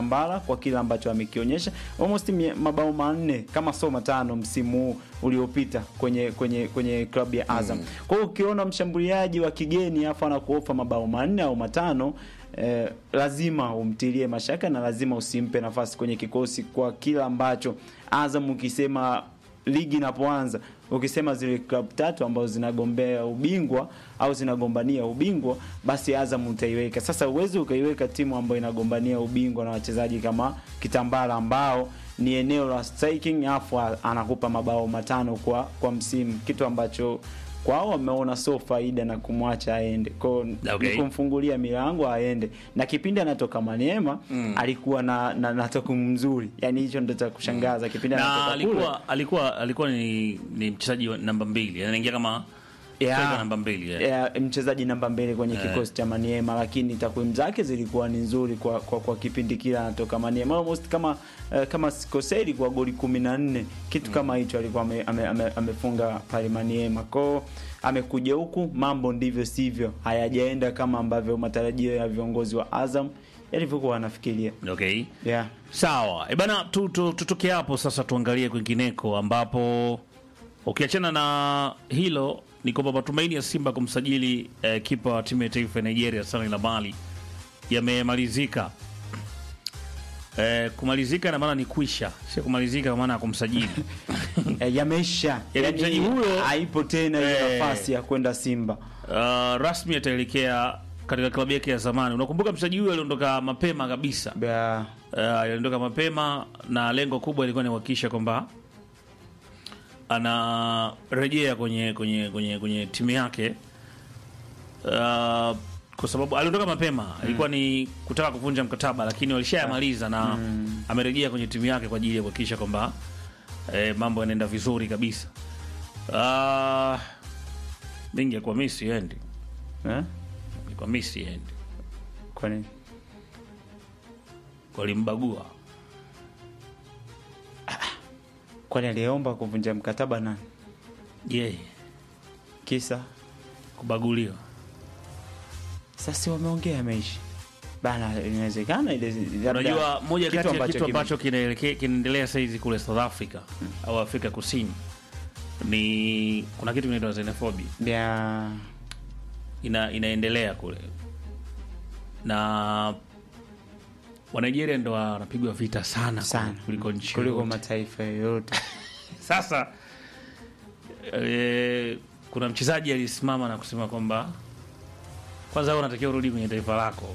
kitambara kwa kile ambacho amekionyesha almost mie- mabao manne kama sio matano msimu huu uliopita kwenye kwenye kwenye klabu ya Azam. Kwa hiyo ukiona mshambuliaji wa kigeni afa anakuofa mabao manne au matano eh, lazima umtilie mashaka na lazima usimpe nafasi kwenye kikosi kwa kila ambacho Azam ukisema ligi inapoanza ukisema zile klabu tatu ambazo zinagombea ubingwa au zinagombania ubingwa basi Azam utaiweka. Sasa uwezi ukaiweka timu ambayo inagombania ubingwa na wachezaji kama Kitambala ambao ni eneo la striking afu anakupa mabao matano kwa kwa msimu, kitu ambacho kwao wameona sio faida na kumwacha aende kwao Okay. ni kumfungulia milango aende na kipindi anatoka Maniema alikuwa na, na, na takwimu mzuri yani hicho ndo cha kushangaza kipindi na anatoka kule alikuwa alikuwa alikuwa ni, ni mchezaji wa namba mbili anaingia kama Yeah. striker namba mbili yeah. yeah, mchezaji namba mbili kwenye kikosi cha Maniema, lakini takwimu zake zilikuwa ni nzuri kwa, kwa, kwa kipindi kile anatoka Maniema almost kama uh, kama sikosei ilikuwa goli kumi na nne kitu kama hicho alikuwa ame, ame, ame, amefunga pale Maniema kwao. Amekuja huku mambo ndivyo sivyo, hayajaenda kama ambavyo matarajio ya viongozi wa Azam yalivyokuwa wanafikiria. Okay. Yeah. Sawa. E bana tu, tu, tutoke hapo sasa tuangalie kwingineko ambapo ukiachana na hilo ni kwamba matumaini ya Simba kumsajili eh, kipa wa timu ya taifa ya Nigeria Stanley Lamali yamemalizika. Eh, kumalizika ina maana ni kwisha, sio kumalizika kwa maana ya kumsajili. E, yameisha Yaani mchezaji huyo- haipo tena hiyo Eh. nafasi ya kwenda Simba. Uh, rasmi ataelekea katika klabu yake ya zamani. Unakumbuka mchezaji huyo aliondoka mapema kabisa. Yeah. Uh, aliondoka mapema na lengo kubwa ilikuwa ni kuhakikisha kwamba anarejea kwenye kwenye kwenye kwenye timu yake uh, kwa sababu aliondoka mapema ilikuwa ni kutaka kuvunja mkataba, lakini walishayamaliza na amerejea kwenye timu yake kwa ajili ya kuhakikisha kwamba eh, mambo yanaenda vizuri kabisa. Uh, mingi kwa mimi siendi, Eh? kwa mimi siendi, Kwa nini? walimbagua Kwani aliomba kuvunja mkataba nani? yeye Kisa kubaguliwa. sasa wameongea ameishi bana, inawezekana ile labda Unajua, moja kitu kati ya ambacho kitu kime- ambacho kinaelekea- kinaendelea saizi kule South Africa au Afrika Kusini ni kuna kitu kinaitwa xenophobia ya ina, inaendelea kule na Wanigeria ndo wanapigwa vita sana, sana kuliko nchi kuliko yoyote. mataifa yoyote. Sasa e, kuna mchezaji alisimama na kusema kwamba kwanza wewe unatakiwa urudi kwenye taifa lako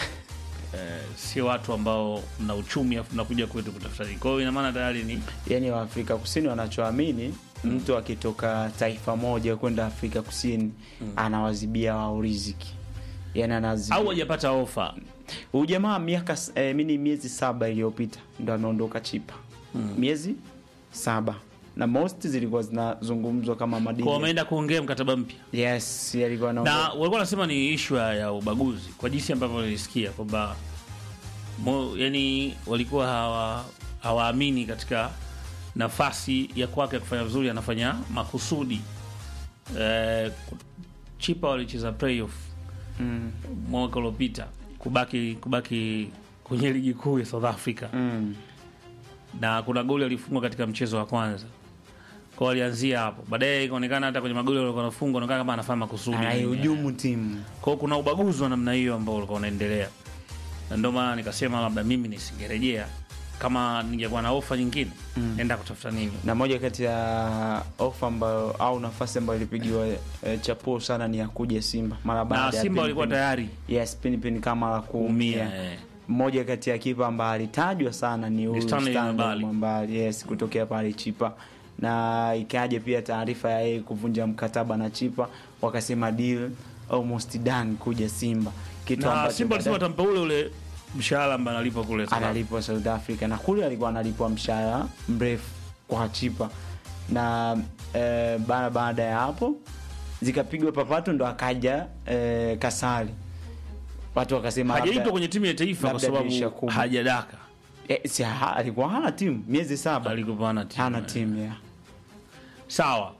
e, sio watu ambao mna uchumi afu mnakuja kwetu kutafuta nini. Kwa hiyo ina maana tayari ni Yaani Waafrika Kusini wanachoamini mtu akitoka taifa moja kwenda Afrika Kusini anawazibia wao riziki, yaani anazibia au hajapata ofa Huyu jamaa miaka s- eh, mini miezi saba iliyopita ndo ameondoka Chipa miezi saba na most zilikuwa zinazungumzwa kama madini kwa wameenda kuongea mkataba mpya, yes, alikuwa na anaongea walikuwa wanasema ni ishu ya ubaguzi, kwa jinsi ambavyo nilisikia kwamba mo- yani walikuwa hawa hawaamini katika nafasi ya kwake ya kufanya vizuri, anafanya makusudi. Eh, Chipa walicheza playoff mm, mwaka uliopita kubaki kubaki kwenye ligi kuu ya South Africa mm. na kuna goli alifungwa katika mchezo wa kwanza kwa walianzia hapo, baadaye ikaonekana hata kwenye magoli walikuwa wanafungwa anaonekana kama anafanya makusudi. anaihujumu timu Kwa hiyo kuna ubaguzi wa namna hiyo ambao ulikuwa unaendelea, na ndio maana nikasema labda mimi nisingerejea kama ningekuwa na ofa nyingine nenda kutafuta nini. na moja kati ya ofa ambayo au nafasi ambayo ilipigiwa eh, chapuo sana ni ya kuja Simba mara baada Na ya Simba Pin walikuwa Pin- tayari yes, pinipini kama la kuumia umia eh. mmoja kati ya kipa ambaye alitajwa sana ni huyu Stanley Stanley Mwambali. Mwambali, yes, kutokea pale Chipa, na ikaje pia taarifa ya yeye kuvunja mkataba na Chipa, wakasema deal almost done kuja Simba, kitu na ambacho Simba alisema baadaye atampa ule ule mshahara ambao analipwa kule South Africa. analipwa South Africa, na kule alikuwa analipwa mshahara mrefu kwa Chipa, na eh, baada baada ya hapo zikapigwa papato, ndo akaja eh, Kasari, watu wakasema labda- hajaitwa kwenye timu ya taifa kwa labda dirisha sababu kubwa. hajadaka, Eh, si ha, alikuwa hana timu miezi saba, alikuwa hana timu. hana timu ya Sawa,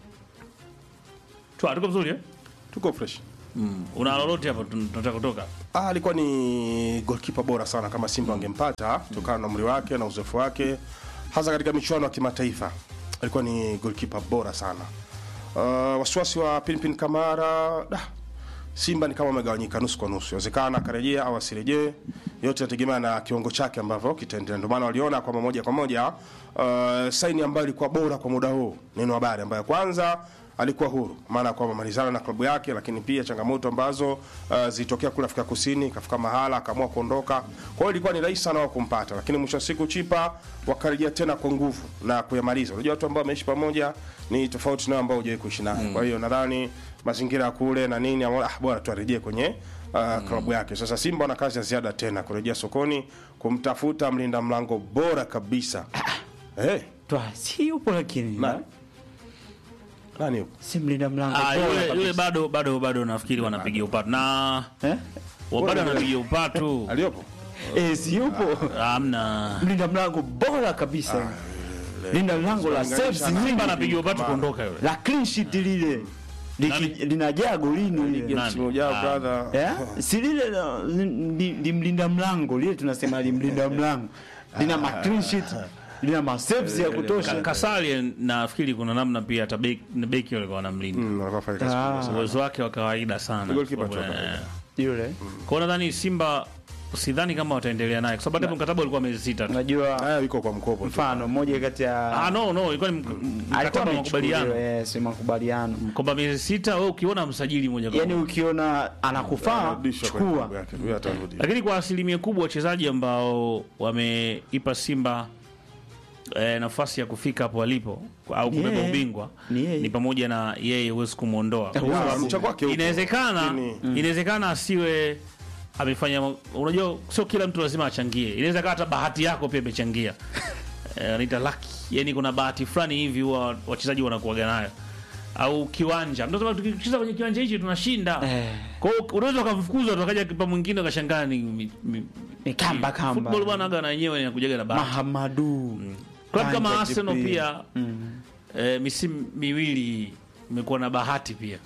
Twa, tuko vizuri eh? tuko fresh Mm. Una lolote hapo tun- tunataka kutoka? Ah, alikuwa ni goalkeeper bora sana kama Simba wangempata kutokana na umri wake na uzoefu wake hasa katika michuano ya kimataifa. Alikuwa ni goalkeeper bora sana. Uh, wasiwasi wa Pinpin Kamara da, Simba ni kama wamegawanyika nusu kwa nusu. Inawezekana akarejea au asirejee. Yote inategemea na kiwango chake ambavyo kitaendelea. Ndio maana waliona kwamba moja kwa moja uh, saini ambayo ilikuwa bora kwa muda huu. Neno habari ambayo kwanza alikuwa huru, maana kwamba malizana na klabu yake, lakini pia changamoto ambazo uh, zilitokea kule Afrika Kusini, kafika mahala akaamua kuondoka. Kwa hiyo ilikuwa ni rahisi sana wao kumpata, lakini mwisho wa siku Chipa wakarejea tena kwa nguvu na kuyamaliza. Unajua watu ambao wameishi pamoja ni tofauti na ambao hujawahi kuishi naye. Kwa hiyo nadhani mazingira ya kule na nini, ameona, ah, bora tu arejee kwenye uh, klabu yake. Sasa Simba wana kazi ya ziada tena kurejea sokoni kumtafuta mlinda mlango bora kabisa. Eh, Twa, si yupo lakini nani? Nani yupo? si mlinda mlango Ah, bora yule, kabisa. yule bado bado bado nafikiri wanapigia upatu na Eh? wa- bado wanapigia upatu Aliyopo? Eh, si yupo amna mlinda mlango bora kabisa linda mlango la saves Simba nyingi anapigia upatu kuondoka yule la clean sheet lile Liki- Nani? linajaa golini lile Nani? Msimu ujao Ah. brother. Eh? si lile la- li- li- limlinda mlango lile tunasema limlinda mlango lina ma clean sheet lina ma saves ya Ka- kutosha Kasali nafikiri kuna namna pia hata beki beki walikuwa wanamlinda Mm, alikuwa afanya kazi kubwa sana. uwezo wake wa kawaida sana Goalkeeper tu wa Eh, kawaida. yule kwa hiyo nadhani Simba sidhani kama wataendelea naye kwa sababu hata mkataba ulikuwa miezi sita tu. unajua Haya yuko kwa mkopo tu. mfano mmoja kati ya Ah, no no ilikuwa ni mk- alikuwa mkataba wa makubaliano amechukuliwa yes makubaliano kwamba miezi sita wewe ukiona msajili moja kwa yani moja. ukiona anakufaa Anarudishwa kwenye chukua klabu yake. Huyo atarudi. lakini kwa asilimia kubwa wachezaji ambao wameipa Simba eh, nafasi ya kufika hapo walipo au kubeba yeye. ubingwa Ni yeye. ni pamoja na yeye huwezi kumwondoa Kwa Yeah, sababu mchango wake upo. inawezekana Lakini- inawezekana asiwe amefanya unajua sio kila mtu lazima achangie inaweza kaa hata bahati yako pia imechangia Eh, anaita lucky yani kuna bahati fulani hivi huwa wachezaji wanakuaga nayo au kiwanja mtu anasema tukicheza kwenye kiwanja hichi tunashinda Eh. kwa hiyo unaweza ukamfukuza tu akaja kipa mwingine ukashangaa ni mi- mi- Ni kamba kamba. football bwana aga na yenyewe inakujaga na bahati mahamadu Klabu kama Banja Arsenal Jibril. pia eh, misimu miwili imekuwa na bahati pia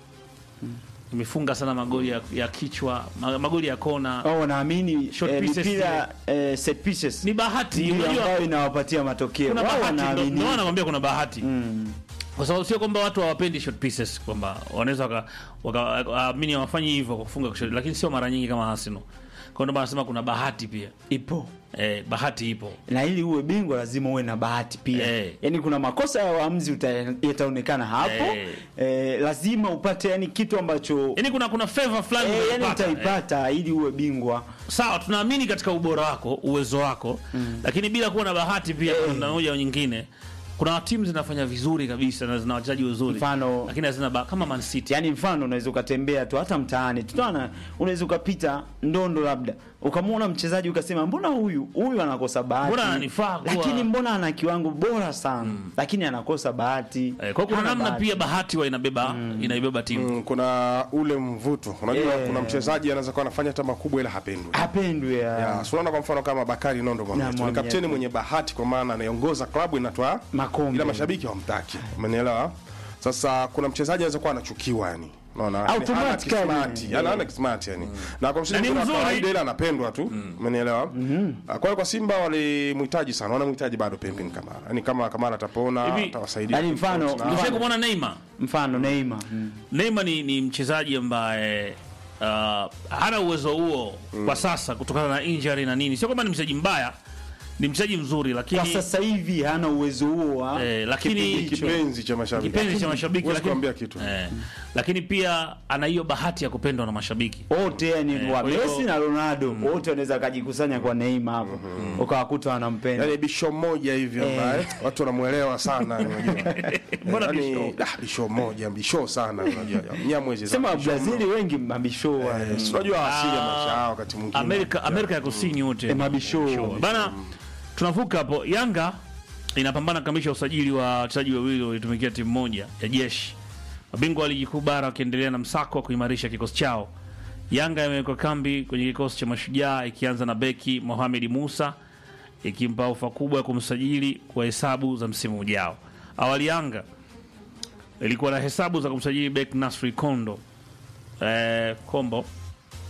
imefunga sana magoli ya, ya kichwa ma- magoli ya kona au wanaamini Short eh, pieces mipira eh, set pieces ni bahati ndio unajua ambayo inawapatia matokeo kuna wao bahati ndo- wanaamini ndio maana nakwambia kuna bahati kwa sababu sio kwamba watu hawapendi short pieces kwamba wanaweza waka- waka- waamini hawafanyi hivyo kwa kufunga short, lakini sio mara nyingi kama Arsenal kwa ndio maana nasema kuna bahati pia ipo eh, bahati ipo na ili uwe bingwa lazima uwe na bahati pia Eh. yani kuna makosa ya waamuzi uta- yataonekana hapo Eh. eh, lazima upate yani kitu ambacho yani kuna kuna favor fulani eh, yani unapata, eh. utaipata ili uwe bingwa sawa tunaamini katika ubora wako uwezo wako lakini bila kuwa na bahati pia kwa namna moja au nyingine kuna timu zinafanya vizuri kabisa na zina wachezaji wazuri Mfano- lakini hazina ba- kama Man City yani mfano unaweza ukatembea tu hata mtaani tutaona unaweza ukapita ndondo labda ukamwona mchezaji ukasema mbona huyu huyu anakosa bahati Mbona ananifaa kuwa- lakini mbona ana kiwango bora sana lakini anakosa bahati eh, kwa hiyo kuna Hana namna bahati. pia bahati wa inabeba inaibeba timu Mm, kuna ule mvuto unajua Yeah. kuna mchezaji anaweza kuwa anafanya hata makubwa ila hapendwi hapendwi ya Ya, so unaona kwa mfano kama Bakari Nondo Mwamyeto ni Mwamyeto. kapteni mwenye bahati kwa maana anaiongoza klabu inatoa Makombe. ila mashabiki hawamtaki umenielewa sasa kuna mchezaji anaweza kuwa anachukiwa yani unaona Lakini hana Automatically. kismati yani hana kismati yani na kwa mchezaji Na ni wa mzuri. kawaida ila anapendwa tu umenielewa kwa hiyo kwa Simba walimhitaji sana wanamhitaji bado Pimpin Kamara yani kama Kamara atapona Hivi, atawasaidia yani mfano- Na- mfano- Ushawahi kumwona Neymar mfano Neymar mm. Neymar ni, ni mchezaji ambaye uh, hana uwezo huo kwa sasa kutokana na injury na nini sio kwamba ni mchezaji mbaya ni mchezaji mzuri lakini kwa sasa hivi hana uwezo huo wa Eh, lakini- kipindi hicho. kipenzi cha mashabiki kipenzi cha mashabiki Huwezi lakini, kuambia kitu eh, lakini pia ana hiyo bahati ya kupendwa na mashabiki wote yani Eh, wa kwa hiyo- Messi na Ronaldo wote wanaweza kajikusanya kwa Neymar hapo ukawakuta wanampenda yani bisho moja hivi ambaye watu wanamuelewa sana unajua Mbona yani, bisho? ah, bisho moja bisho sana unajua Mnyamwezi sana, sema bisho Brazil mno. wengi mabisho wa Eh, si unajua asili ya maisha yao wakati mwingine Amerika, Amerika ya Kusini wote Eh, mabisho. bana. Tunavuka hapo. Yanga inapambana kukamilisha usajili wa wachezaji wawili walitumikia timu moja ya jeshi. Mabingwa wa ligi kuu bara wakiendelea na msako wa kuimarisha kikosi chao. Yanga imewekwa kambi kwenye kikosi cha Mashujaa ikianza na beki Mohamed Musa ikimpa ofa kubwa ya kumsajili kwa hesabu za msimu ujao. Awali Yanga ilikuwa na hesabu za kumsajili beki Nasri Kondo eh, Kombo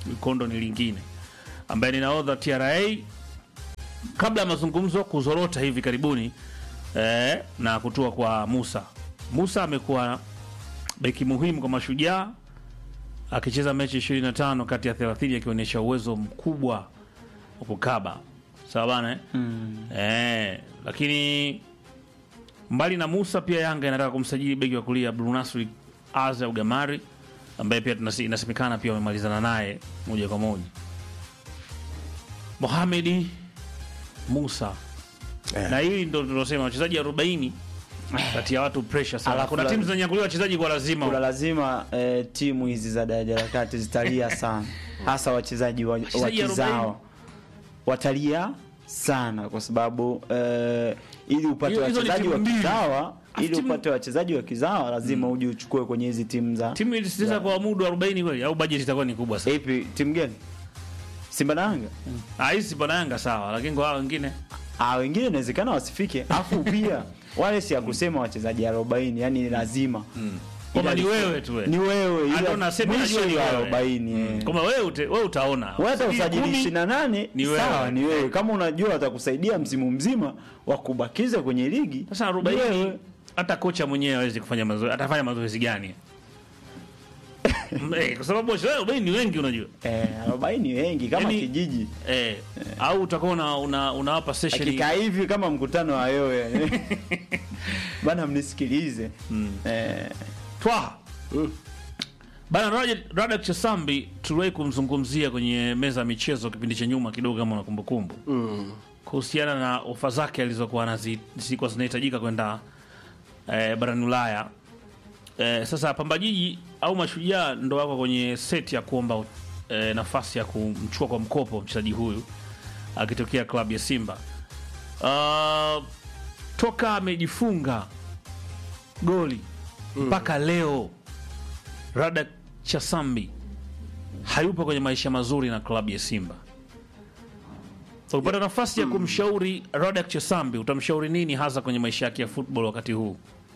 Mikondo ni lingine, ambaye ni nahodha TRA kabla ya mazungumzo kuzorota hivi karibuni eh, na kutua kwa Musa. Musa amekuwa beki muhimu kwa Mashujaa akicheza mechi 25 kati ya 30 akionyesha uwezo mkubwa wa kukaba sawa bana eh? Eh, lakini mbali na Musa pia Yanga inataka kumsajili beki wa kulia Brunasri Aza Ugamari ambaye pia tunasi- inasemekana pia wamemalizana naye moja kwa moja. Mohamedi Musa Eh. na hili ndo tunasema wachezaji 40 kati ya watu pressure sana. Alafu Kuna la- timu zinanyakuliwa wachezaji kwa lazima. kuna lazima eh, timu hizi za daraja la kati zitalia sana hasa wachezaji wa, wa Wachezaji kizao watalia sana kwa sababu eh, ili upate Hiyo- hizo ni wachezaji timu wa mbili. kizawa ili timu- upate wachezaji wa kizawa lazima uje uchukue kwenye hizi timu za Timu ilisitiza kwa muda wa 40 kweli au budget itakuwa ni kubwa sana. ipi timu gani Simba na Yanga Ah, hizi Simba na Yanga sawa, lakini kwa hao wengine ah wengine inawezekana wasifike afu pia wale si ya kusema wachezaji 40 yani ni lazima Kwamba Ila ni li- wewe tu wewe. ni wewe Ah, ila ndo nasema mwisho najua ni ya wewe. 40 eh. Kama wewe ute, wewe utaona. Wewe hata Usajili usajili kumi, 28 ni wewe. sawa, ni wewe. Kama unajua atakusaidia msimu mzima wa kubakiza kwenye ligi. Sasa ni 40 wewe. hata kocha mwenyewe hawezi kufanya mazoezi. Atafanya mazoezi gani? Eh, kwa sababu wachezaji 40 ni wengi unajua. Eh, 40 wengi kama Yaani- kijiji. Eh, au utakuwa una, una, unawapa session Akikaa hivi kama mkutano wa yoyo. Bana mnisikilize. Eh, Twaha. Bana Rajat- Radak Chasambi tuliwahi kumzungumzia kwenye meza ya michezo kipindi cha nyuma kidogo, kama unakumbukumbu kuhusiana na ofa zake alizokuwa anazi- zilikuwa zinahitajika kwenda eh, barani Ulaya. Eh, sasa Pamba Jiji au Mashujaa ndo wako kwenye seti ya kuomba eh, nafasi ya kumchukua kwa mkopo mchezaji huyu akitokea klabu ya Simba. Uh, toka amejifunga goli mpaka leo Radak Chasambi hayupo kwenye maisha mazuri na klabu ya Simba. Ukipata nafasi ya kumshauri Radak Chasambi, utamshauri nini hasa kwenye maisha yake ya football wakati huu?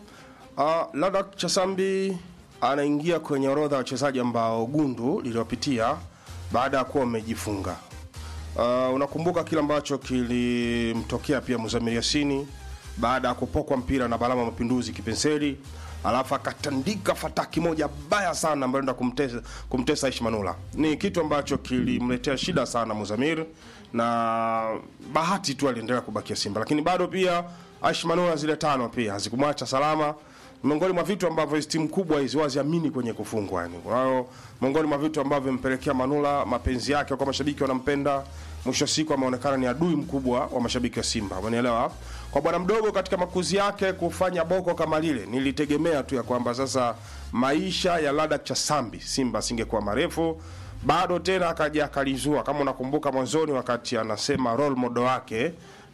Uh, Ladak Chasambi anaingia kwenye orodha ya wachezaji ambao gundu liliwapitia baada ya kuwa wamejifunga. Uh, unakumbuka kile ambacho kilimtokea pia Muzamiri Yasini baada ya kupokwa mpira na Balama Mapinduzi kipenseli, alafu akatandika fataki moja baya sana ambayo enda kumtesa, kumtesa Aishi Manula. Ni kitu ambacho kilimletea shida sana Muzamir, na bahati tu aliendelea kubakia Simba, lakini bado pia Aishi Manula zile tano pia hazikumwacha salama miongoni mwa vitu ambavyo hizi timu kubwa hizi waziamini kwenye kufungwa yani. Kwa hiyo miongoni mwa vitu ambavyo vimepelekea Manula mapenzi yake kwa mashabiki wanampenda, mwisho wa siku ameonekana ni adui mkubwa wa mashabiki wa Simba, umenielewa? Kwa bwana mdogo katika makuzi yake kufanya boko kama lile, nilitegemea tu ya kwamba sasa maisha ya Ladak Chasambi Simba asingekuwa marefu bado tena akaja akalizua, kama unakumbuka mwanzoni wakati anasema role model wake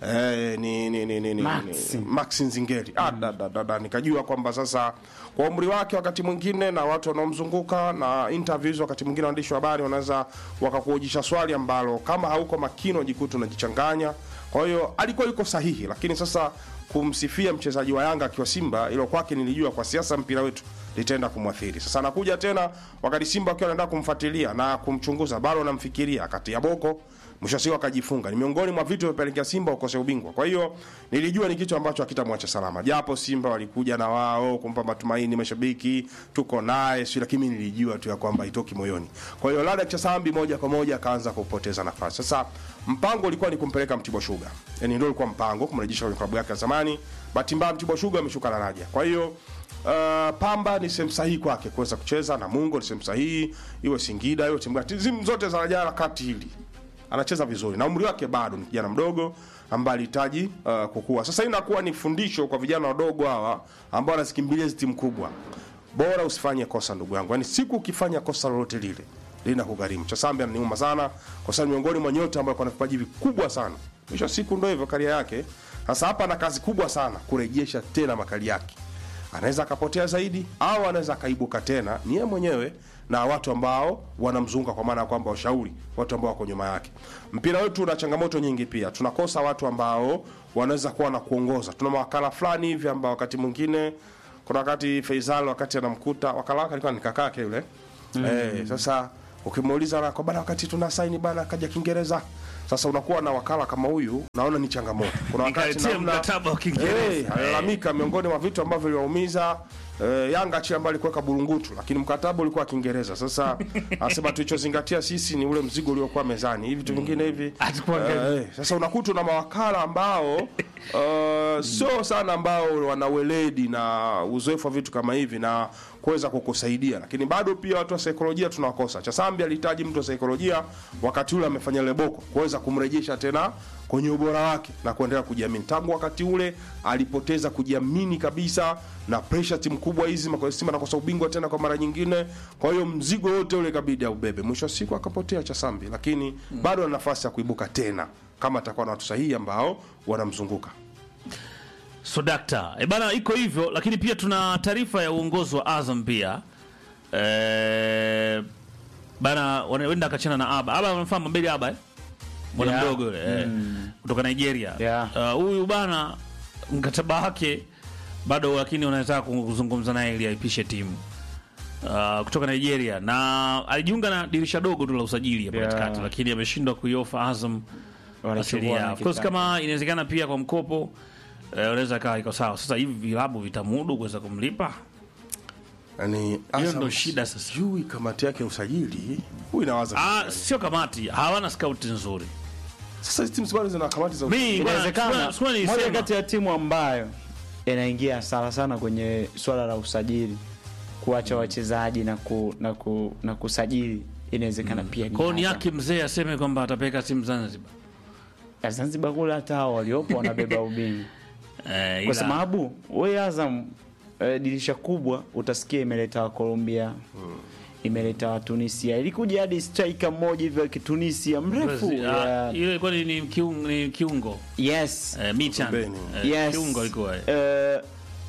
Eh, ni ni ni ni ni Max. ni- Max Nzingeri. Ah, da, da, da, da. Nikajua kwamba sasa kwa umri wake wakati mwingine na watu wanaomzunguka na interviews, wakati mwingine waandishi wa habari wanaweza wakakuojisha swali ambalo kama hauko makini unajikuta unajichanganya. Kwa hiyo alikuwa yuko sahihi, lakini sasa kumsifia mchezaji wa Yanga akiwa Simba, ilo kwake nilijua kwa siasa mpira wetu litaenda kumwathiri. Sasa anakuja tena wakati Simba akiwa anaenda kumfuatilia na kumchunguza, bado anamfikiria kati ya boko mwisho wa siku akajifunga. Ni miongoni mwa vitu vimepelekea Simba ukose ubingwa. Kwa hiyo nilijua ni kitu ambacho hakitamwacha salama, japo Simba walikuja na wao kumpa matumaini mashabiki, tuko naye si, lakini mimi nilijua tu ya kwamba itoki moyoni. Kwa hiyo Ladak Chasambi moja kwa moja akaanza kupoteza nafasi. Sasa mpango ulikuwa ni kumpeleka Mtibwa Sugar, yani ndio ulikuwa mpango kumrejesha kwenye klabu yake ya zamani. Bahati mbaya Mtibwa Sugar ameshuka daraja, kwa hiyo Uh, Pamba ni sehemu sahihi kwake kuweza kucheza na Mungo ni sehemu sahihi, iwe Singida iwe timu gani, timu zote za daraja la kati hili anacheza vizuri na umri wake bado ni kijana mdogo ambaye alihitaji uh, kukua. Sasa hii inakuwa ni fundisho kwa vijana wadogo hawa ambao wanazikimbilia hizi timu kubwa. Bora usifanye kosa ndugu yangu, yaani siku ukifanya kosa lolote lile lina kugharimu. Chasambi ananiuma sana kwa sababu miongoni mwa nyota ambao kuna vipaji vikubwa sana. Mwisho wa siku ndio hivyo karia yake. Sasa hapa ana kazi kubwa sana kurejesha tena makali yake. Anaweza akapotea zaidi au anaweza akaibuka tena ni yeye mwenyewe na watu ambao wanamzunguka, kwa maana ya kwamba washauri, watu ambao wako nyuma yake. Mpira wetu una changamoto nyingi pia, tunakosa watu ambao wanaweza kuwa na kuongoza. Tuna mawakala fulani hivi ambao wakati mwingine, kuna wakati Faisal wakati anamkuta wakala wake alikuwa ni kakake yule mm. Eh, sasa ukimuuliza na kwa bana wakati tuna saini bana kaja kiingereza sasa unakuwa na wakala kama huyu naona ni changamoto kuna wakati Nikaletea namna mkataba wa Kiingereza. Eh, alalamika miongoni mwa vitu ambavyo viliwaumiza eh, Yanga chi ambayo alikuwa burungutu lakini mkataba ulikuwa Kiingereza. Sasa anasema tulichozingatia sisi ni ule mzigo uliokuwa mezani. Hivi vitu vingine hivi. Hatukuangalia. Eh, sasa unakuta na mawakala ambao uh, sio sana ambao wana weledi na uzoefu wa vitu kama hivi na kuweza kukusaidia, lakini bado pia watu wa saikolojia tunawakosa. Chasambi alihitaji mtu wa saikolojia wakati ule amefanya leboko kuweza kumrejesha tena kwenye ubora wake na kuendelea kujiamini. Tangu wakati ule alipoteza kujiamini kabisa, na pressure timu kubwa hizi Makosa Simba nakosa ubingwa tena kwa mara nyingine. Kwa hiyo mzigo wote ule kabidi aubebe. Mwisho wa siku akapotea Chasambi, lakini bado ana nafasi ya kuibuka tena kama atakuwa na watu sahihi ambao wanamzunguka. So dakta e bana, iko hivyo, lakini pia tuna taarifa ya uongozi wa Azam pia e, bana wanaenda akachana na Aba Aba, unamfahamu Mbele Aba eh? mwana Yeah. mdogo yule eh, kutoka Nigeria Yeah. Uh, huyu bana mkataba wake bado, lakini wanataka kuzungumza naye ili aipishe timu uh, kutoka Nigeria, na alijiunga na dirisha dogo tu la usajili hapa Yeah. katikati, lakini ameshindwa kuiofa Azam Wanachokuwa asilia. Of course wanakitaka. kama inawezekana pia kwa mkopo eh, unaweza kawa iko sawa. Sasa hivi vilabu vitamudu kuweza kumlipa, Yani hiyo Azam ndo shida sasa. sijui kamati yake ya usajili huyu inawaza Ah, sio kamati, hawana scout nzuri. sasa hizi timu bado zina kamati za Mi Inawezekana bwana, sikuwa moja nilisema. kati ya timu ambayo inaingia sana sana kwenye swala la usajili, kuacha wachezaji na, ku, na, ku, na kusajili inawezekana pia ni Kwa hiyo ni Azam. yake mzee aseme kwamba atapeleka timu Zanzibar. Ya Zanzibar kule hata hao waliopo wanabeba ubingwa Eh, kwa ila- sababu we Azam eh, dirisha kubwa utasikia imeleta wa Colombia imeleta wa Tunisia, ilikuja hadi striker mmoja hivyo wa Kitunisia mrefu Brazil, ah, ya- ile ilikuwa ni ni kiungo, ni kiungo. yes Eh, Michan. Pembeni. Eh, yes kiungo alikuwa. eh. Eh,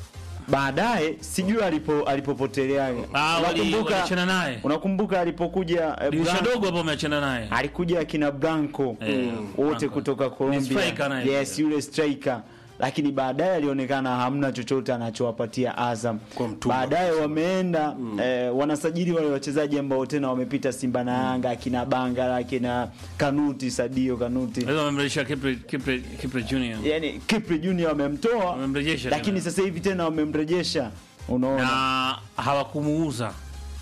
baadaye sijui alipo alipopoteleaga Ah, wali- unakumbuka waliachana naye. unakumbuka alipokuja eh, Dirisha Blanco- dogo hapo ameachana naye. alikuja akina Blanco Eh, wote Blanco. kutoka Ni striker Colombia naye. yes yule striker lakini baadaye alionekana hamna chochote anachowapatia Azam Kwa mtumwa. baadaye wameenda eh, wanasajili wale wachezaji ambao tena wamepita Simba na Yanga akina Bangala akina Kanuti Sadio Kanuti Leo wamemrejesha Kipre Kipre Kipre Junior. yani Kipri Junior wamemtoa Wamemrejesha lakini tena. sasa hivi tena wamemrejesha unaona Na hawakumuuza.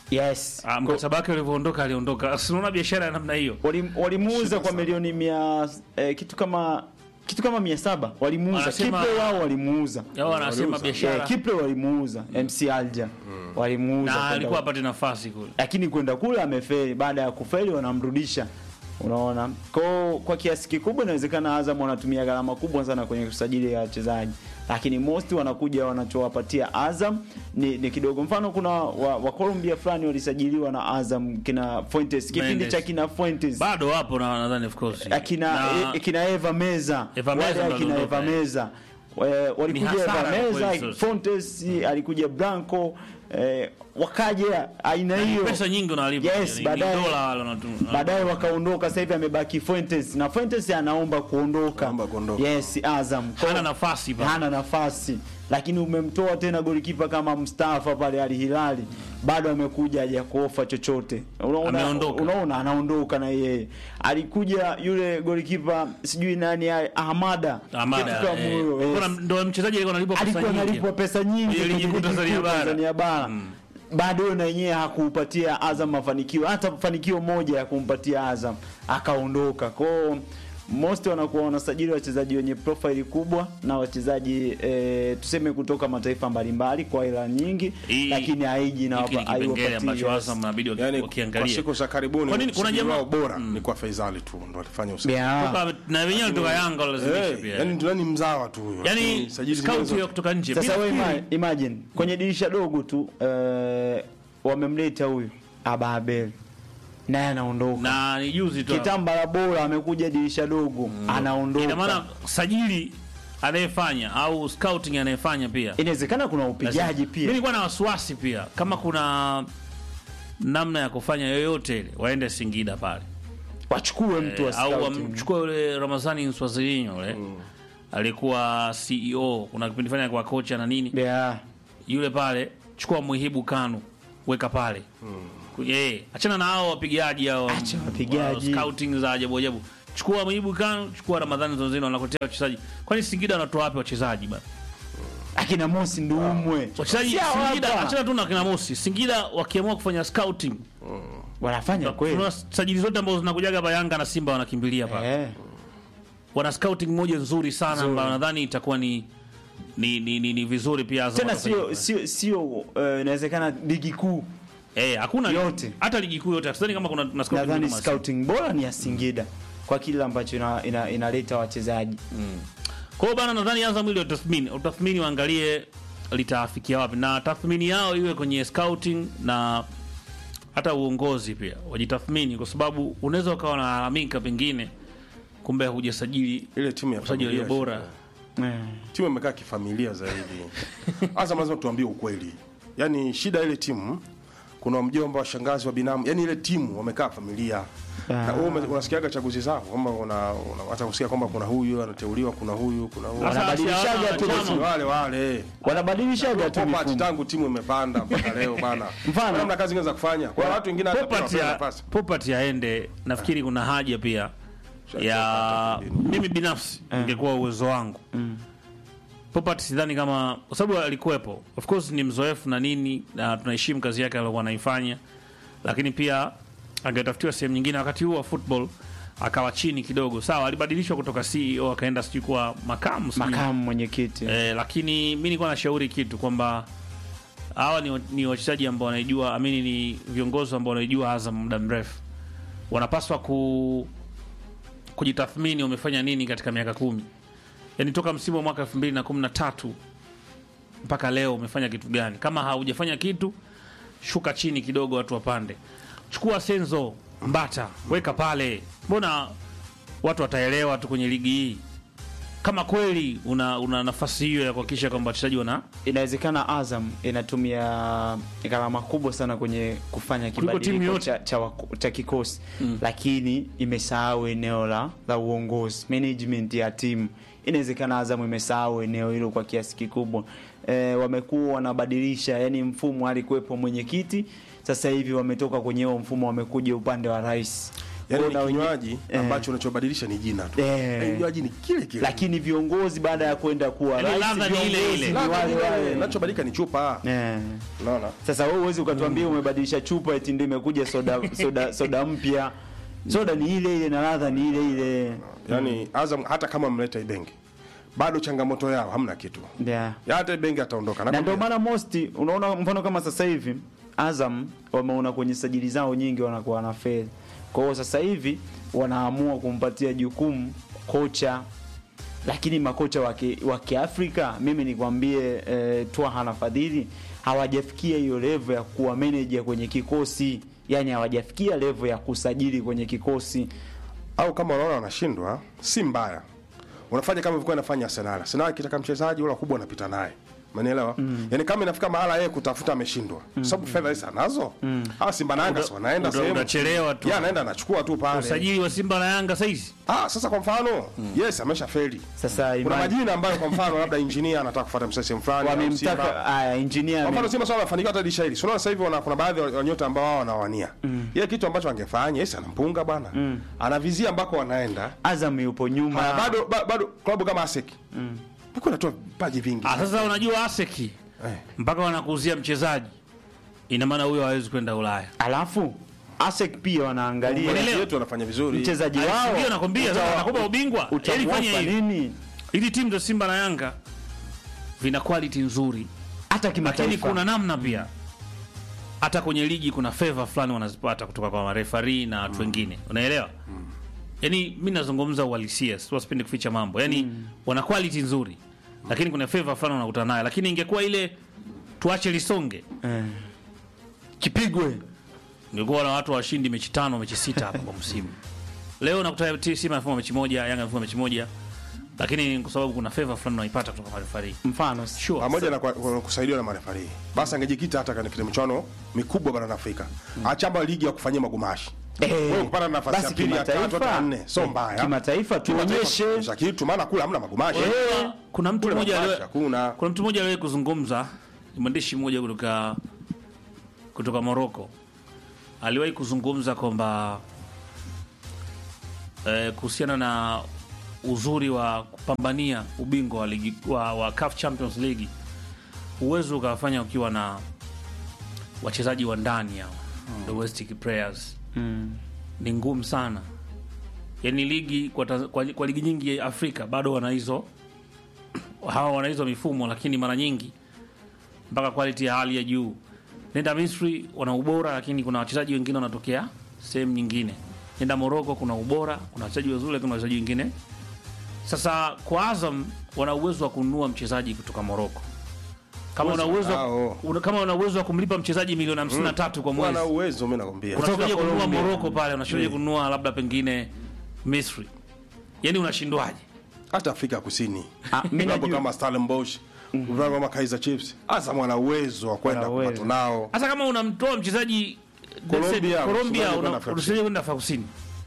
yes Ah, mkataba wake ulivyoondoka aliondoka. Sinaona biashara ya namna hiyo. Walim- walimuuza kwa milioni mia eh, kitu kama kitu kama mia saba walimuuza Wanasema- Kiple wao walimuuza Yao wanasema Waliuza. biashara. Eh, Kiple walimuuza MC Alja walimuuza na kwenda alikuwa huko. apate nafasi kule. lakini kwenda kule amefeli baada ya kufeli wanamrudisha unaona kwa kwa kiasi kikubwa inawezekana Azam wanatumia gharama kubwa sana kwenye usajili ya wachezaji lakini most wanakuja wanachowapatia Azam ni, ni kidogo mfano kuna wa, wa Colombia fulani walisajiliwa na Azam kina Fuentes kipindi Mendes. cha kina Fuentes Bado wapo na nadhani of course. akina Na- e, kina Eva Meza Eva Meza wale ndo akina aliondoka, Eva eh. Meza Eh, walikuja Ni hasara Eva kwa Meza kweli sasa. Fontes alikuja Blanco eh, wakaja aina hiyo pesa nyingi unalipa. Yes, Ni- baadaye- ni dola wale wanatu- baadaye wakaondoka sasa hivi amebaki Fuentes na Fuentes anaomba kuondoka Anaomba kuondoka. yes Azam Kwa- hana nafasi pale. hana nafasi lakini umemtoa tena golikipa kama Mustafa pale Al Hilali bado amekuja haja kuofa chochote unaona Ameondoka. unaona anaondoka na yeye alikuja yule golikipa sijui nani ale- Ahmada Amada, kitu kama eh, huyo, yes. kuna- ndo mchezaji alikuwa analipwa pesa alikuwa nyingi. analipwa pesa nyingi Ili kwenye ligi kuu ligi Tanzania kuu bara. Tanzania bara bado na yenyewe hakuupatia Azam mafanikio hata fanikio moja ya kumpatia Azam akaondoka kwao most wanakuwa wanasajili wachezaji wenye profile kubwa na wachezaji eh, tuseme kutoka mataifa mbalimbali kwa hela nyingi Hii- lakini haiji na Hiki ni kipengele ambacho haiwapatii Azam inabidi waki- yani kwa wakiangalia. siku za karibuni Kwa nini kuna usajili jamaa- wao bora ni kwa Faisali tu ndo alifanya usajili Yeah. Toka- na wenyewe walitoka Yanga walazimisha Eh, pia. yani ndio ni mzawa tu huyo Yaani Lakini sajili scout zingine ya zote- kutoka nje. Sasa Mimi wewe nafikiri- ima- imagine kwenye dirisha dogo tu eh, wamemleta huyu Ababel naye anaondoka na ni juzi tu. kitambala bora amekuja dirisha dogo anaondoka Ina maana sajili anayefanya au scouting anayefanya pia. inawezekana kuna upigaji Mimi pia nilikuwa na wasiwasi pia kama kuna namna ya kufanya yoyote ile waende Singida pale. wachukue mtu wa Eh, au scouting. wamchukue yule Ramazani Nswazilinyo yule alikuwa CEO, kuna kipindi fanya kwa kocha na nini yeah. yule pale, chukua Muhibu Kanu weka pale Eh, achana na hao wapigaji hao. Acha wapigaji. wa Scouting za ajabu ajabu. Chukua Mwibu Kanu, chukua Ramadhani Zonzino wanakotea wachezaji. Kwani Singida wanatoa wapi wachezaji bana? akina Mosi Ndumwe Wachezaji Si hawa Singida hapa. achana tu na kina Mosi. Singida wakiamua kufanya scouting. wanafanya kweli Kuna sajili zote ambazo zinakujaga hapa Yanga na Simba wanakimbilia hapa. eh. Wana scouting moja nzuri sana ambayo nadhani itakuwa ni ni, ni, ni, ni vizuri pia Azam tena watafanya. sio sio sio eh, inawezekana ligi kuu Eh, hakuna Yote. hata ligi kuu yote. Sidhani kama kuna kuna scouting nadhani kama scouting bora ni ya Singida kwa kile ambacho ina- ina- inaleta wachezaji Kwa hiyo bana, nadhani Azam ile utathmini utathmini waangalie litafikia wapi, na tathmini yao iwe kwenye scouting na hata uongozi pia wajitathmini, kwa sababu unaweza ukawa unalalamika pengine, kumbe hujasajili ile timu ya usajili familia bora. eh. timu imekaa kifamilia zaidi. Azam lazima tuambie ukweli, yaani shida ile timu, kuna mjomba, washangazi, wa binamu, yaani ile timu wamekaa familia na wewe ume- unasikiaga chaguzi zako kwamba una, una hata kusikia kwamba kuna huyu anateuliwa, kuna huyu, kuna huyu, Sasa Wanabadilishaga asiaona tu chama. Ni wale wale wanabadilishaga tu Popat mifumo. tangu timu imepanda mpaka leo bana, Mfano. Mbona mna kazi ingine za kufanya. Kuna watu wengine hata pia Popat wanapewa ya nafasi. Popat aende, nafikiri kuna haja pia ya mimi binafsi ingekuwa uwezo wangu Popat sidhani kama kwa sababu alikuwepo, of course ni mzoefu na nini, na tunaheshimu kazi yake aliyokuwa anaifanya, lakini pia angetafutiwa sehemu nyingine. Wakati huo wa football akawa chini kidogo, sawa, alibadilishwa kutoka CEO akaenda sijui kuwa makamu sijui. makamu mwenyekiti Eh, lakini mi nilikuwa nashauri kitu kwamba hawa ni, ni wachezaji ambao wanaijua amini, ni viongozi ambao wanaijua Azam muda mrefu, wanapaswa ku kujitathmini wamefanya nini katika miaka kumi, yaani toka msimu wa mwaka elfu mbili na kumi na tatu mpaka leo umefanya kitu gani? Kama haujafanya kitu, shuka chini kidogo, watu wapande. Chukua Senzo Mbata, weka pale, mbona watu wataelewa tu kwenye ligi hii kama kweli una, una nafasi hiyo ya kuhakikisha kwamba wachezaji wana inawezekana Azam inatumia gharama kubwa sana kwenye kufanya Kuliko timu kibadiliko yote. cha, cha, waku- cha kikosi lakini imesahau eneo la, la uongozi management ya timu. Inawezekana Azam imesahau eneo hilo kwa kiasi kikubwa. E, wamekuwa wanabadilisha, yani mfumo alikuwepo mwenyekiti, sasa hivi wametoka kwenye huo mfumo, wamekuja upande wa rais. Yaani Kwa ni hiyo na wenye- kinywaji eh. ambacho unachobadilisha ni jina tu. Eh. Yaani Kinywaji ni kile kile. lakini viongozi baada ya kwenda kuwa Yaani rais, ladha ni ile viongozi ile. ni Ladha wale ni ile, wale. Kinachobadilika ni chupa. Eh. Unaona? Sasa wewe huwezi ukatuambia umebadilisha chupa eti ndio imekuja soda soda soda mpya. Soda ni ile ile na ladha ni ile ile. Yaani Azam hata kama mleta Ibenge bado changamoto yao hamna kitu. Yeah. Ya hata Ibenge ataondoka. Na ndio Nakwambia. maana mosti unaona mfano kama sasa hivi Azam wameona kwenye sajili zao nyingi wanakuwa na fedha. Kwa hiyo sasa hivi wanaamua kumpatia jukumu kocha lakini makocha wa ki- wa Kiafrika mimi nikwambie eh, Twaha na Fadhili hawajafikia hiyo level ya kuwa manager kwenye kikosi, yani hawajafikia level ya kusajili kwenye kikosi. au kama unaona wanashindwa si mbaya unafanya kama ilivyokuwa inafanya Arsenal Arsenal akitaka mchezaji wala kubwa anapita naye Umenielewa? Yaani kama inafika mahala yeye kutafuta ameshindwa. Sababu fedha hizi anazo. Ah Simba na Yanga si wanaenda Uta- sehemu. utachelewa tu. Yeye anaenda anachukua tu pale. usajili wa Simba na Yanga saizi Ah sasa kwa mfano, yes ameshafeli. Sasa Kuna imani majina ambayo kwa mfano labda engineer anataka kufuata msese fulani au wamemtaka Simba. haya engineer Kwa mfano ame- Simba sasa wanafanikiwa hata disha hili. So unaona sasa hivi wana- kuna baadhi ya wanyota ambao wao wanawania. Yeye kitu ambacho angefanya, yes anampunga bwana. Anavizia ambako wanaenda. Azam yupo nyuma. Haya, bado ba- bado klabu kama ASEC. Mm. Bado natoa vipaji vingi. ah, sasa unajua aseki Eh. mpaka wanakuuzia mchezaji ina maana huyo hawezi kwenda Ulaya Alafu ASEC pia wanaangalia Unaelewa? Wachezaji wetu wanafanya vizuri. mchezaji wao. ndio nakwambia sasa Uta- wanakupa ubingwa yani utamwapa fanya hivi nini? ili timu za Simba na Yanga vina quality nzuri Hata lakini kimataifa. kuna namna pia hata kwenye ligi kuna favor fulani wanazipata kutoka kwa marefari na watu wengine unaelewa yani mi nazungumza uhalisia si sipendi kuficha mambo yani wana quality nzuri lakini kuna favor fulani wanakutana nayo lakini ingekuwa ile tuache lisonge Eh. Kipigwe. ingekuwa na watu washindi mechi tano mechi sita hapa kwa msimu leo nakuta T- Simba amefunga mechi moja Yanga amefunga mechi moja lakini kwa sababu kuna favor fulani unaipata kutoka kwa marefari Mfano sure pamoja na kwa- kwa kusaidiwa na marefari. Basi angejikita hata katika michuano mikubwa barani Afrika. Achamba ligi ya kufanyia magumashi. Eh, Wewe kupata nafasi ya basi pili ya tatu kimataifa- hata nne sio mbaya. Kimataifa tuonyeshe Kimataifa, kitu maana kula hamna magumashi. Unajua, kuna mtu Kule mmoja magumashi aliwe- hakuna. kuna mtu mmoja aliwahi kuzungumza ni mwandishi mmoja kutoka kutoka Morocco aliwahi kuzungumza kwamba eh, kuhusiana na uzuri wa kupambania ubingwa wa, ligi, wa, wa CAF Champions League uwezo ukawafanya ukiwa na wachezaji wa ndani hao domestic players Mm. ni ngumu sana yani ligi kwa, Tanz- kwa, kwa ligi nyingi ya Afrika bado wana hizo hawa wana hizo mifumo, lakini mara nyingi mpaka quality ya hali ya juu. Nenda Misri wana ubora, lakini kuna wachezaji wengine wanatokea sehemu nyingine. Nenda Morocco kuna ubora, kuna wachezaji wazuri, lakini kuna wachezaji wengine. Sasa kwa Azam wana uwezo wa kununua mchezaji kutoka Morocco kama una uwezo Hao. una- kama una uwezo wa kumlipa mchezaji milioni 53 kwa mwezi wana uwezo mimi nakwambia unashindaje kununua Colombia. Morocco pale, unashindaje Mm. kununua labda pengine Misri? Yani unashindwaje? hata Afrika ya Kusini Ah, mimi vilabu najua- kama Stellenbosch vilabu kama Kaizer Chiefs Azam wana uwezo wa kwenda Wana uwezo. kupata nao Hasa kama unamtoa mchezaji Colombia, let's say, Colombia usiende kwenda una- Afrika usiende kwenda Afrika Kusini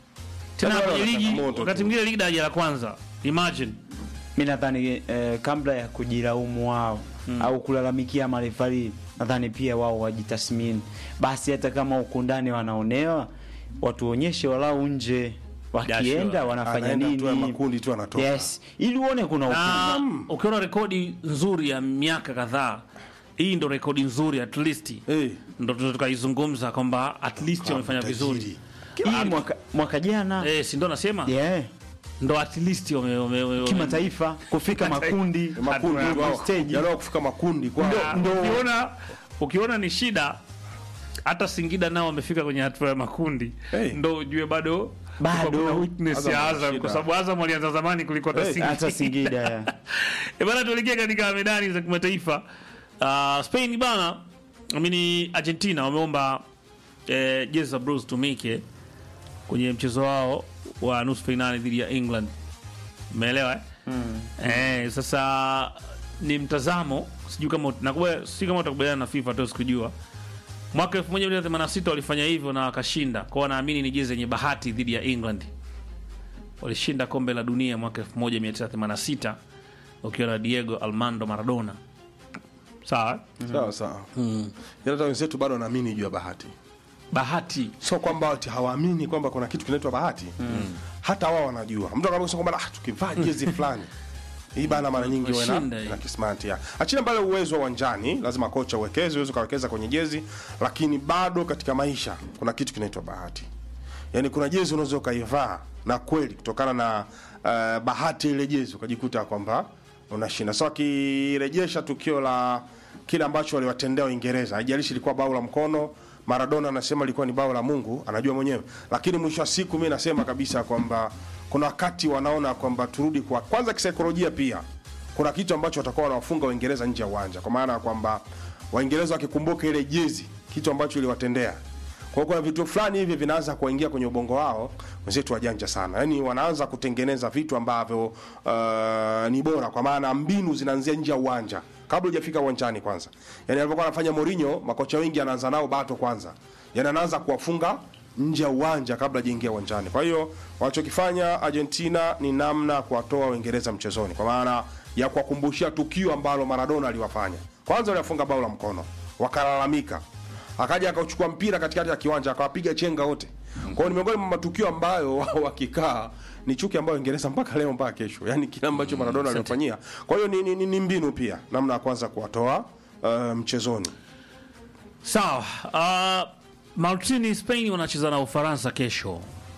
tena Sasa kwenye wana ligi, changamoto wakati tu. mwingine ligi daraja la kwanza, imagine mi nadhani eh, kabla ya kujilaumu wao au kulalamikia marefari nadhani pia wao wajitathmini basi hata kama huku ndani wanaonewa watuonyeshe walau nje wakienda sure. wanafanya anaenda tu ya nini makundi tu anatoka yes ili uone kuna na ukuu. ukiona rekodi nzuri ya miaka kadhaa, hii ndo rekodi nzuri at least Eh, ndo tunaweza tukaizungumza kwamba at least wamefanya vizuri tajiri. hii mwaka, mwaka jana eh, si ndo nasema yeah, ndo at least wame, wame, wame, kimataifa kufika makundi makundi Hatua- tu hao. stage. Yaani wao kufika makundi kwa Ah, ukiona ukiona ni shida hata Singida nao wamefika kwenye hatua ya makundi Hey. ndo ujue bado Bado. kuna weakness Azam ya wana Azam shida. kwa sababu Azam walianza zamani kuliko hata Hey. Singida. hata Singida yeah. E bana, tuelekee katika medani za kimataifa. Uh, Spain bana, amini Argentina wameomba eh, jezi za blues tumike kwenye mchezo wao wa nusu fainali dhidi ya England. Umeelewa eh? Eh, sasa ni mtazamo, sijui kama nakuwa si kama utakubaliana na FIFA tu sikujua. Mwaka 1986 walifanya hivyo na wakashinda. Kwa wanaamini ni jezi yenye bahati dhidi ya England. Walishinda kombe la dunia mwaka 1986 ukiwa na Diego Armando Maradona. Sawa? eh? sawa sawa Yaani hata wenzetu bado wanaamini juu ya bahati Bahati. sio kwamba ati hawaamini kwamba kuna kitu kinaitwa bahati hata wao wanajua mtu anaposema kwamba ah, tukivaa jezi fulani hii bana mara nyingi Washinda wena hii. na kismati ya achina mbale uwezo wa uwanjani lazima kocha uwekeze uweze ukawekeza kwenye jezi lakini bado katika maisha kuna kitu kinaitwa bahati yaani kuna jezi unaweza ukaivaa na kweli kutokana na uh, bahati ile jezi ukajikuta kwamba unashinda so akirejesha tukio la kile ambacho waliwatendea Uingereza haijalishi ilikuwa bao la mkono Maradona anasema ilikuwa ni bao la Mungu anajua mwenyewe lakini mwisho wa siku mi nasema kabisa kwamba kuna wakati wanaona kwamba turudi kwa kwanza kisaikolojia pia kuna kitu ambacho watakuwa wanawafunga Waingereza nje ya uwanja kwa maana ya kwamba Waingereza wakikumbuka ile jezi kitu ambacho iliwatendea kwa hiyo kuna vitu fulani hivi vinaanza kuingia kwenye ubongo wao wenzetu wajanja sana yaani wanaanza kutengeneza vitu ambavyo uh, ni bora kwa maana mbinu zinaanzia nje ya uwanja kabla hujafika uwanjani kwanza yaani alivyokuwa anafanya Mourinho makocha wengi anaanza nao bato kwanza yaani anaanza kuwafunga nje ya uwanja kabla hajaingia uwanjani kwa hiyo wanachokifanya Argentina ni namna ya kuwatoa Uingereza mchezoni kwa maana ya kuwakumbushia tukio ambalo Maradona aliwafanya kwanza waliwafunga bao la mkono wakalalamika akaja akauchukua mpira katikati ya kiwanja akawapiga chenga wote. Kwa hiyo ni miongoni mwa matukio ambayo wao wakikaa ni chuki ambayo Uingereza mpaka leo mpaka kesho, yaani kile ambacho Maradona alifanyia. Kwa hiyo ni, ni, ni, ni mbinu pia namna ya kwanza kuwatoa uh, mchezoni. Sawa. Uh, Martini Spain wanacheza na Ufaransa kesho.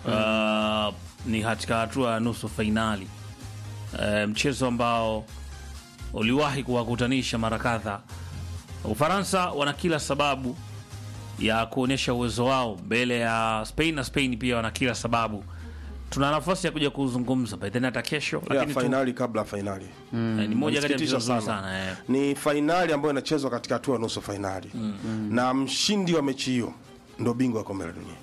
Uh, ni katika hatua ya nusu fainali. Uh, mchezo ambao uliwahi kuwakutanisha mara kadhaa. Ufaransa wana kila sababu ya kuonyesha uwezo wao mbele ya Spain na Spain pia wana kila sababu. Tuna nafasi ya kuja kuzungumza by then hata kesho, Ya lakini tu, fainali kabla ya fainali. eh, ni moja kati ya Inasikitisha mchezo mzuri sana. sana eh. Ni fainali ambayo inachezwa katika hatua ya nusu fainali. Na mshindi wa mechi hiyo ndo bingwa wa kombe la dunia.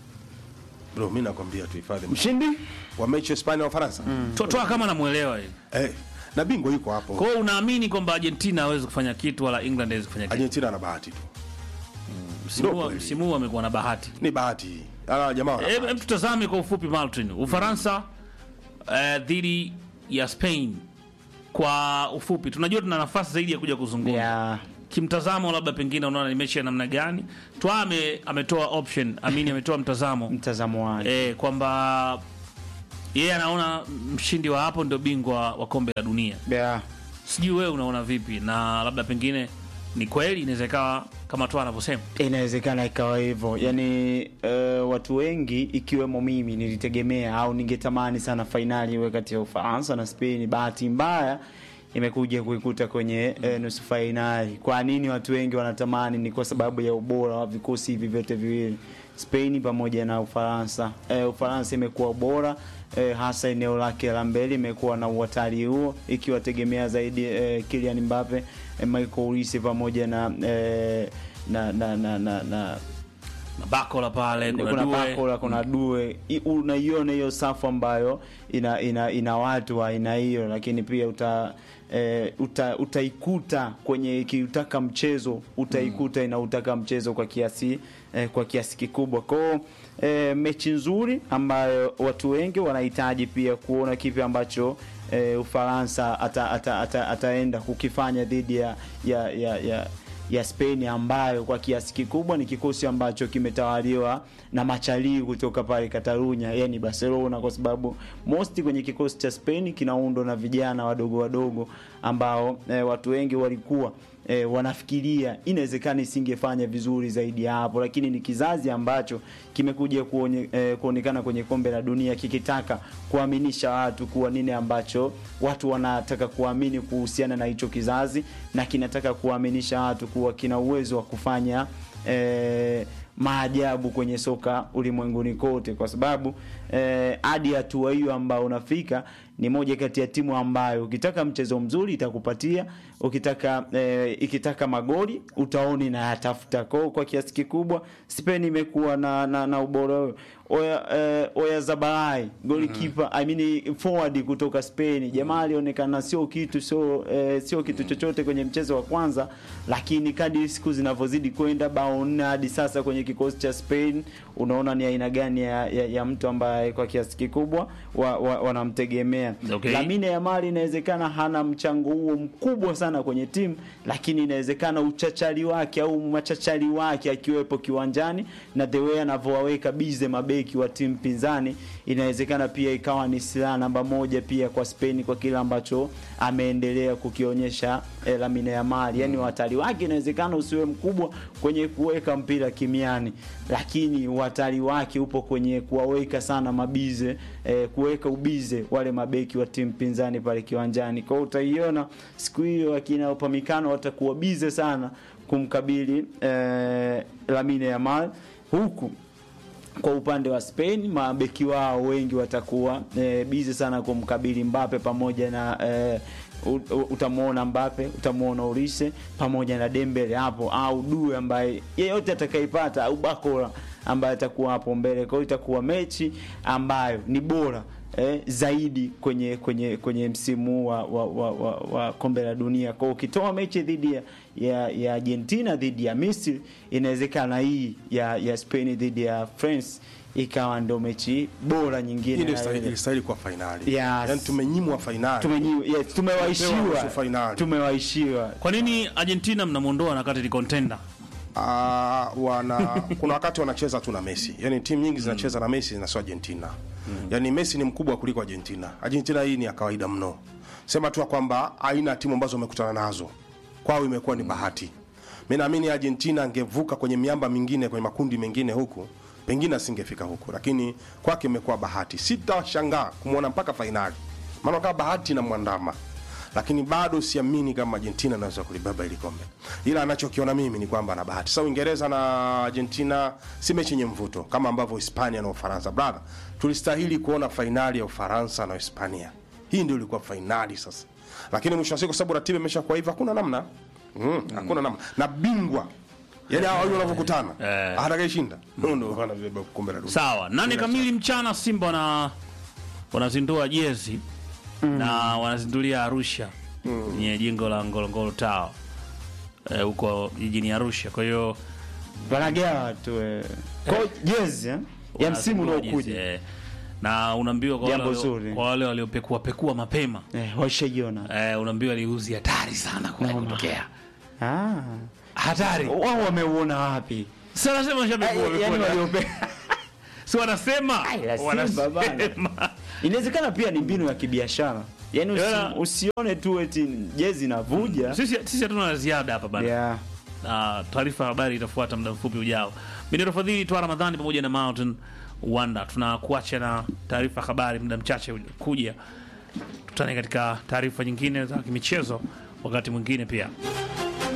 Bro, mimi nakwambia tu hifadhi mshindi wa mechi ya Hispania na Ufaransa. To- Toa kama namuelewa hivi. Eh, na bingwa yuko hapo. Kwa hiyo unaamini kwamba Argentina hawezi kufanya kitu wala England hawezi kufanya kitu. Argentina ana bahati tu. Msimu Ndio huu- kweli. msimu huu amekuwa na bahati. Ni bahati. Ala jamaa wana Hebu bahati. hebu tutazame kwa ufupi Martin. Ufaransa eh, dhidi ya Spain kwa ufupi. Tunajua tuna nafasi zaidi ya kuja kuzungumza. ya kimtazamo labda pengine unaona ni mechi ya namna gani twa ame, ametoa option amini ametoa mtazamo mtazamo wake e, kwamba yeye anaona mshindi wa hapo ndio bingwa wa kombe la dunia yeah. sijui wewe unaona vipi na labda pengine ni kweli inaweza ikawa kama tu anavyosema inawezekana ikawa hivyo yaani uh, watu wengi ikiwemo mimi nilitegemea au ningetamani sana fainali iwe kati ya ufaransa na spain bahati mbaya imekuja kuikuta kwenye uh, nusu fainali kwa nini watu wengi wanatamani ni kwa sababu ya ubora wa vikosi hivi vyote viwili spain pamoja na ufaransa uh, ufaransa imekuwa bora eh, hasa eneo lake la mbele imekuwa na uhatari huo ikiwategemea zaidi eh, Kylian Mbappe eh, Michael Olise pamoja na, eh, na, na, na, na, na mabakola pale kuna, kuna Due. Bakola kuna Due I- unaiona hiyo safu ambayo ina, ina, ina watu wa aina hiyo, lakini pia uta E, uta, utaikuta kwenye ikiutaka mchezo utaikuta inautaka mchezo kwa kiasi e, kwa kiasi kikubwa kwao e, mechi nzuri ambayo watu wengi wanahitaji pia kuona kipi ambacho e, Ufaransa ata, ata, ata, ataenda kukifanya dhidi ya, ya, ya, ya ya Spain ambayo kwa kiasi kikubwa ni kikosi ambacho kimetawaliwa na machalii kutoka pale Catalunya, yani Barcelona, kwa sababu most kwenye kikosi cha Spain kinaundwa na vijana wadogo wadogo ambao eh, watu wengi walikuwa e, wanafikiria inawezekana isingefanya vizuri zaidi ya hapo, lakini ni kizazi ambacho kimekuja kuonye, e, kuonekana kwenye kombe la dunia kikitaka kuaminisha watu kuwa nini ambacho watu wanataka kuamini kuhusiana na hicho kizazi, na kinataka kuaminisha watu kuwa kina uwezo wa kufanya e, maajabu kwenye soka ulimwenguni kote, kwa sababu hadi eh, hatua hiyo ambao unafika ni moja kati ya timu ambayo ukitaka mchezo mzuri itakupatia, ukitaka eh, ikitaka magoli utaoni na yatafuta kwao. Kwa kiasi kikubwa Spain imekuwa na, na, na ubora huo. Oya, eh, Oya Zabalai goalkeeper I mean forward kutoka Spain, jamaa alionekana sio kitu sio eh, sio kitu chochote kwenye mchezo wa kwanza, lakini kadri siku zinavyozidi kwenda, bao nne hadi sasa kwenye kikosi cha Spain, unaona ni aina gani ya, ya, ya mtu ambaye kwa kiasi kikubwa wanamtegemea wa, wa Okay. Lamine Yamal inawezekana hana mchango huo mkubwa sana kwenye timu, lakini inawezekana uchachari wake au machachari wake akiwepo kiwanjani na the way anavyowaweka bize mabeki wa timu pinzani, inawezekana pia ikawa ni silaha namba moja pia kwa Spain kwa kile ambacho ameendelea kukionyesha eh, Lamine Yamal. Yani uhatari wake inawezekana usiwe mkubwa kwenye kuweka mpira kimiani, lakini uhatari wake upo kwenye kuwaweka sana mabize eh, kuweka ubize wale mabeki wa timu pinzani pale kiwanjani. Kwa hiyo utaiona siku hiyo akina Upamecano watakuwa bize sana kumkabili eh, Lamine Yamal huku kwa upande wa Spain mabeki wao wengi watakuwa e, bizi sana kumkabili Mbappe pamoja na e, utamwona Mbappe, utamwona Olise pamoja na Dembele hapo au Due ambaye yeyote atakaipata au Bakola ambaye atakuwa hapo mbele. Kwa hiyo itakuwa mechi ambayo ni bora eh, zaidi kwenye kwenye kwenye msimu wa, wa, wa, wa, wa kombe la dunia. Kwa hiyo ukitoa mechi dhidi ya, ya, ya Argentina dhidi ya Misri, inawezekana hii ya, ya Spain dhidi ya France ikawa ndo mechi bora nyingine. Hii ndio na istahili- ile. ilistahili kuwa fainali. Yes. Yaani tumenyimwa fainali. Tumenyi- yes, Tumepewa tumewaishiwa nusu fainali. tumewaishiwa Kwa nini Argentina mnamwondoa na kati ni contender? Ah, wana kuna wakati wanacheza tu na Messi. Yaani timu nyingi zinacheza na Messi na sio Argentina. Yaani Messi ni mkubwa kuliko Argentina. Argentina hii ni ya kawaida mno. Sema tu ya kwamba aina ya timu ambazo wamekutana nazo kwao imekuwa ni bahati. Mimi naamini Argentina angevuka kwenye miamba mingine kwenye makundi mengine huku pengine asingefika huku, lakini kwake imekuwa bahati. Sitashangaa kumwona mpaka fainali, maana kama bahati na mwandama lakini bado siamini kama Argentina anaweza kulibeba ili kombe, ila anachokiona mimi ni kwamba ana bahati. Sasa Uingereza na Argentina si mechi yenye mvuto kama ambavyo Hispania na Ufaransa. Brother, tulistahili kuona fainali ya Ufaransa na Hispania. Hii ndio ilikuwa fainali sasa, lakini mwisho wa siku, kwa sababu ratiba imeshakuwa hivyo, hakuna namna mm, hakuna namna na bingwa yani hao wawili wanavyokutana Eh. atakayeshinda huyo ndio anabeba kombe la dunia. Sawa, nane kamili mchana Simba wana wanazindua jezi na wanazindulia Arusha kwenye jengo la Ngorongoro Tower eh, huko jijini Arusha. Kwa hiyo wanagawa tu eh. Kwa hiyo jezi eh, ya msimu wanazindua jezi, unaokuja eh. na unaambiwa kwa Jambo wale walio- zuri. kwa wale waliopekua pekua mapema eh, washaiona eh, unaambiwa ni uzi hatari sana kwa Noma. kutokea Ah. hatari Wao wameuona wapi? sasa nasema mashabiki Ai, Yaani wamekuwa waliope si wanasema Ai, la Simba bana. wanasema Inawezekana pia ni mbinu ya kibiashara. Yaani usi, Yala. usione tu eti jezi inavuja. sisi sisi hatuna la ziada hapa bana Yeah. na taarifa ya habari itafuata muda mfupi ujao. Mimi ni Rafadhili Twa Ramadhani pamoja na Mountain Wanda. Tunakuacha na taarifa ya habari muda mchache kuja. Tutane katika taarifa nyingine za kimichezo wakati mwingine pia.